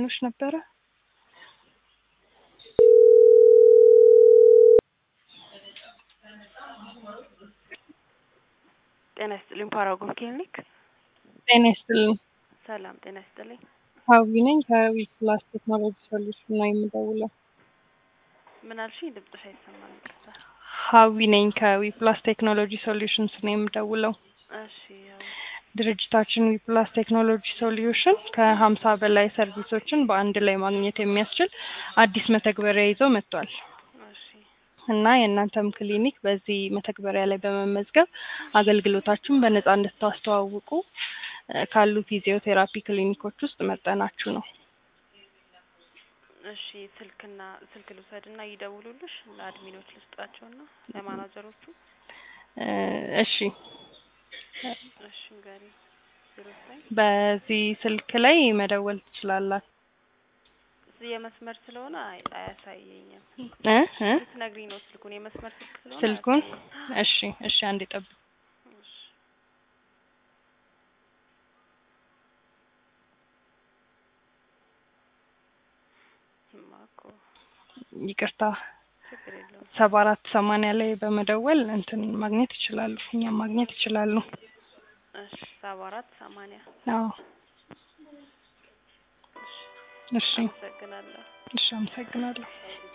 ብሎሽ ነበረ? ጤና ይስጥልኝ ፓራጎን ክሊኒክ። ጤና ይስጥልኝ። ሰላም ጤና ይስጥልኝ። ሀዊ ነኝ ከሀዊ ፕላስ ቴክኖሎጂ ሶሉሽን ነው የምደውለው። ምን አልሽኝ? ድምፅሽ አይሰማም። ይቅርታ። ሀዊ ነኝ ከዊ ፕላስ ቴክኖሎጂ ሶሉሽንስ ነው የምደውለው። እሺ ያው ድርጅታችን ዊፕላስ ቴክኖሎጂ ሶሉሽን ከሀምሳ በላይ ሰርቪሶችን በአንድ ላይ ማግኘት የሚያስችል አዲስ መተግበሪያ ይዞ መጥቷል እሺ እና የእናንተም ክሊኒክ በዚህ መተግበሪያ ላይ በመመዝገብ አገልግሎታችሁን በነጻ እንድታስተዋውቁ እ ካሉ ፊዚዮቴራፒ ክሊኒኮች ውስጥ መጠናችሁ ነው። እሺ ስልክና ስልክ ልውሰድና ይደውሉልሽ ለአድሚኖች ልስጣቸውና ለማናጀሮቹ። እ እሺ እሺ ንገሪ። ዜሮ ዘጠኝ በዚህ ስልክ ላይ መደወል ትችላላችሁ። የመስመር ስለሆነ አይ- አያሳየኝም። እ እ ልትነግሪኝ ነው ስልኩን የመስመር ስልክ ስለሆነ ስልኩን አያሳየኝም። እሺ እሺ አንዴ ጠብቅ። እሺ እማ እኮ ይቅርታ ችግር የለውም። ሰባ አራት ሰማንያ ላይ በመደወል እንትን ማግኘት ይችላሉ። እኛም ማግኘት ይችላሉ። እሺ ሰባ አራት ሰማንያ አዎ እሺ አመሰግናለሁ። እሺ አመሰግናለሁ።